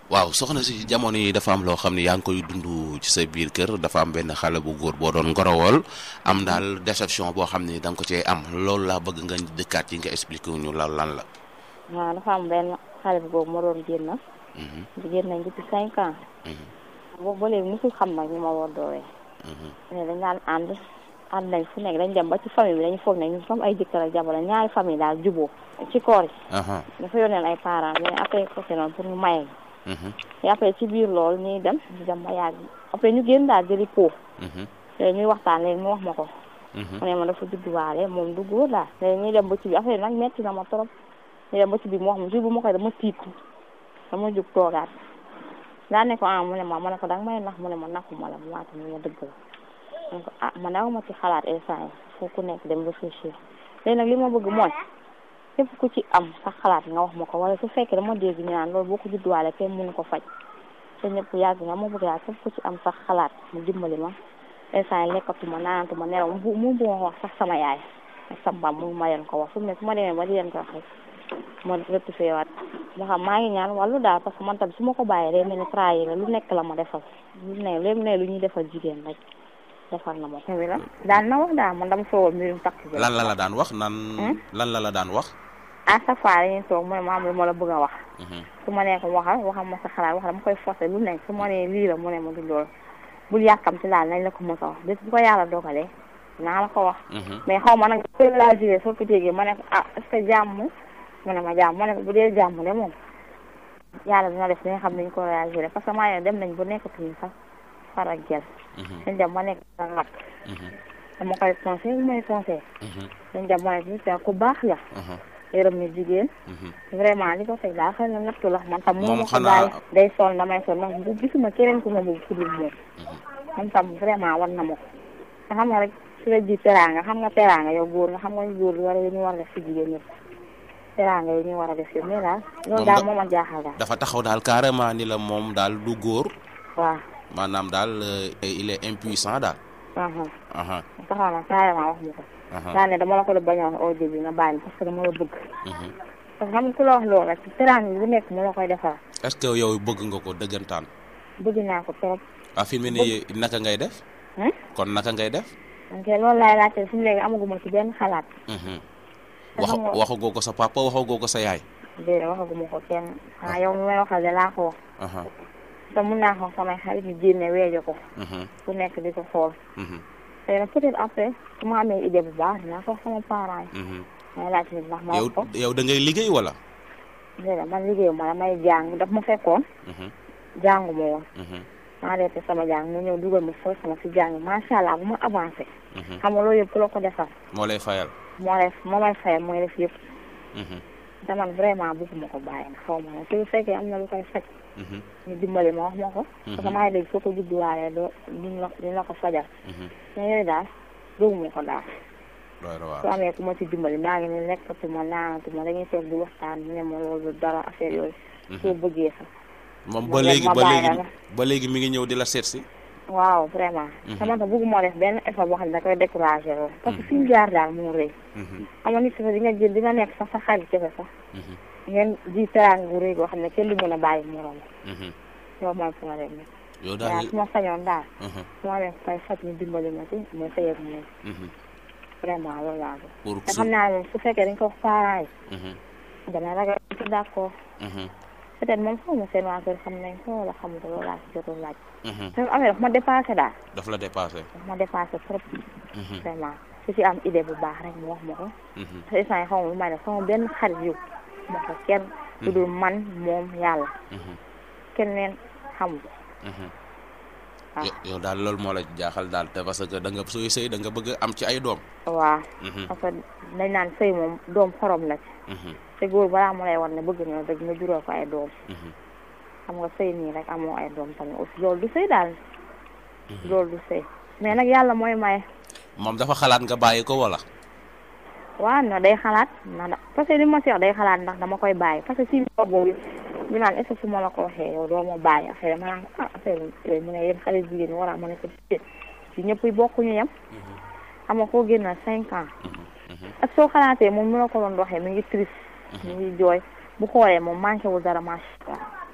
waaw soxna si jamono yi dafa am loo xam ne yaa ngi koy dund ci sa biir kër dafa am benn xale bu góor boo doon ngorowool am daal déception boo xam ne da nga ko cee am loolu laa bëgg nga dëkkaat yi nga expliqué ñu la lan la. waaw dafa am benn xale bu boobu ma doon génn. génn nañ depuis cinq ans. boobu ba léegi mosul xam nag ñu ma war doowee. mais dañ daan ànd ànd nañ fu nekk dañ dem ba ci famille bi dañu foog ne ñun comme ay jëkkër ak jabar ñaari famille daal juboo ci koor yi. dafa yónneel ay parents mais après côté noonu pour ñu maye. te après ci biir loolu ñuy dem ñu dem ba yàgg après ñu génn daal jëli po. léegi ñuy waxtaan léegi mu wax ma ko. mu ne ma dafa judduwaale moom du góor daal léegi ñuy dem ba ci biir affaire nag metti na ma trop. ñu dem ba ci biir mu wax ma jour bu ma koy dama tiit dama jug toogaat daa ne ko ah mu ne ma ma ne ko danga may nax mu ne ma naxuma la mu waata mu ma dëgg la ma ne ko ah man daw ma ci xalaat instant yi foo ku nekk dem réfléchir léegi nag li ma bëgg mooy képp ku ci am sax xalaat nga wax ma ko wala su fekkee dama dégg ñu naan loolu boo ko judduwaale kenn mënu ko faj te ñëpp yàgg nga ma bëgg daal képp ku ci am sax xalaat mu dimbali ma instant yi lekkatuma naanatuma nelaw mu mu bu ma wax sax sama yaay ak sama mbaam mu ma leen ko wax fu mu ne su ma demee ba di leen ko wax rek ma rectifié waat nga xam maa ngi ñaan wàllu daal parce que man tamit su ma ko bàyyee day mel ni trahir la lu nekk la ma defal lu ne lu ne lu ñuy defal jigéen rek defal na ma ko. la daan na wax daal man dama soowal mbirum takk bi. lan la la daan wax nan. lan la la daan wax. à chaque fois dañuy toog mu ne ma am lu ma la bëgg a wax. su ma nee ko waxal waxal ma sa xalaat wax dama koy forcer lu nekk su ma nee lii la mu ne ma du loolu bul yàkkamti daal nañ la ko mos a wax bés bu ko yàlla dogalee naa la ko wax. mais xaw ma nag laa jugee soo ko déggee ma ne ko ah est-ce que jàmm mu ne ma jàmm ma ne ko bu dee jàmm de moom yàlla dina def li nga xam ne ñu ko réagir parce que maa ngi dem nañ ba nekkatuñu sax far ak gel. dañ dem ba nekk sa nag. dama koy conseil bu may conseil. dañ dem ba nekk ku baax la. yërëm ni jigéen. vraiment li ko teg daal xëy na nattu la man tam. moom ma ko xanaa bàyyi day sol damay sol man bu gisuma keneen ku ma bëgg ku dul moom. man tam vraiment war na ma ko. nga xam nga rek su la ji teraanga xam nga teraanga yow góor nga xam nga góor war a ñu war a def si jigéen ñëpp. teraanga yi ñu war a def yëpp mais daal loolu daal moo ma jaaxal daal. dafa taxaw daal carrément ni la moom daal du góor. waaw. maanaam daal il est impuissant daal. taxaw na carrément wax mu ko. daa ne dama la ko la bañ a wax au début nga bàyyi parce que dama la bëgg. parce que xam nga ku la wax loolu rek teraanga bu nekk mu la koy defal. est-ce que yow bëgg nga ko dëggantaan. bëgg naa ko trop. ah fi mu ne nii naka ngay def. kon naka ngay def. ok loolu laay laajte fi mu léegi amaguma ci benn xalaat. wax waxagoo ko sa papa waxagoo ko sa yaay. déedéet waxaguma ko kenn ah yow mi may waxal de laa ko wax. te mun naa ko samay xarit ñu génne weejo ko. ku nekk di ko xool. te nag peut-être après su ma amee idée bu baax dinaa ko wax sama parents yi. may laajte ndax ma wax ko yow da ngay liggéey wala. déedéet man liggéeyu ma damay jàng daf ma fekkoon. jàngu ma woon. maa reete sama jàng mu ñëw dugal ma foofu sama si jàng macha allah bu ma avancé. xam nga loolu yëpp ku la ko defal. moo lay fayal. moo lay moo may fayal mooy def yëpp. te man vraiment bëgguma ko bàyyi nag xaw ma ne su fekkee am na lu koy faj. ñu dimbali ma wax ma ko. parce que maa ngi dégg soo ko judduwaalee doo duñ la duñ la ko fajal. mais yooyu daal bëgguma ko daal. su amee ku ma ci dimbali maa ngi ne nekkatuma naanatuma dañuy toog di waxtaan ne ma loolu dara affaire yooyu. soo bëggee sax. moom ba léegi ba léegi ba léegi mi ngi ñëw di la seet si. waaw vraiment. sama tax bëgguma def benn effort boo xam ne da koy découragé lool. parce que fi mu jaar daal moo rëy. xam nga nit si di nga jël di nga nekk sax sa xarit jafe sax. ngeen ji teraanga bu rëy goo xam ne kenn du mën a bàyyi morom. loolu mooy problème bi. yow daal su ma sañoon daal. su ma leen fay faj ñu dimbali ma ci ma sëy ak moom. vraiment loolu laa bëgg. pour te xam naa ne su fekkee dañ ko wax parents yi. dana ragal ci d'accord. peut-être moom xaw ma seen waa kër xam nañ ko wala xamul loolu laa si jotul laaj. te amee daf ma dépassé daal. daf la dépassé. daf ma dépassé trop. vraiment su ci am idée bu baax rek mu wax ma ko. te instant yi xaw ma lu may def sama benn xarit yu ma ko kenn. ku dul man moom yàlla. keneen xamul. waaw yow daal loolu moo la jaaxal daal te parce que da nga sooy sëy da nga bëgg am ci ay doom. waaw. parce que dañ naan sëy moom doom xorom la ci. te góor balaa mu lay war ne bëgg na dëgg nga juróo ko ay doom. xam nga sëy nii rek amoo ay doom tamit aussi loolu du sëy daal. loolu du sëy mais nag yàlla mooy maye. moom dafa xalaat nga bàyyi ko wala. waaw na day xalaat na parce que li ma si wax day xalaat ndax dama koy bàyyi parce que si biir boobu ñu naan est-ce que su ma la ko waxee yow doo ma bàyyi affaire ma naan ah affaire yooyu mu ne yéen xale jigéen ñi war a mën a ko ci ñëpp yi bokkuñu yem. xam nga koo génn cinq ans. ak soo xalaatee moom mi la ko doon waxee mi ngi triste. mi ngi jooy bu xoolee moom manqué wul dara macha allah.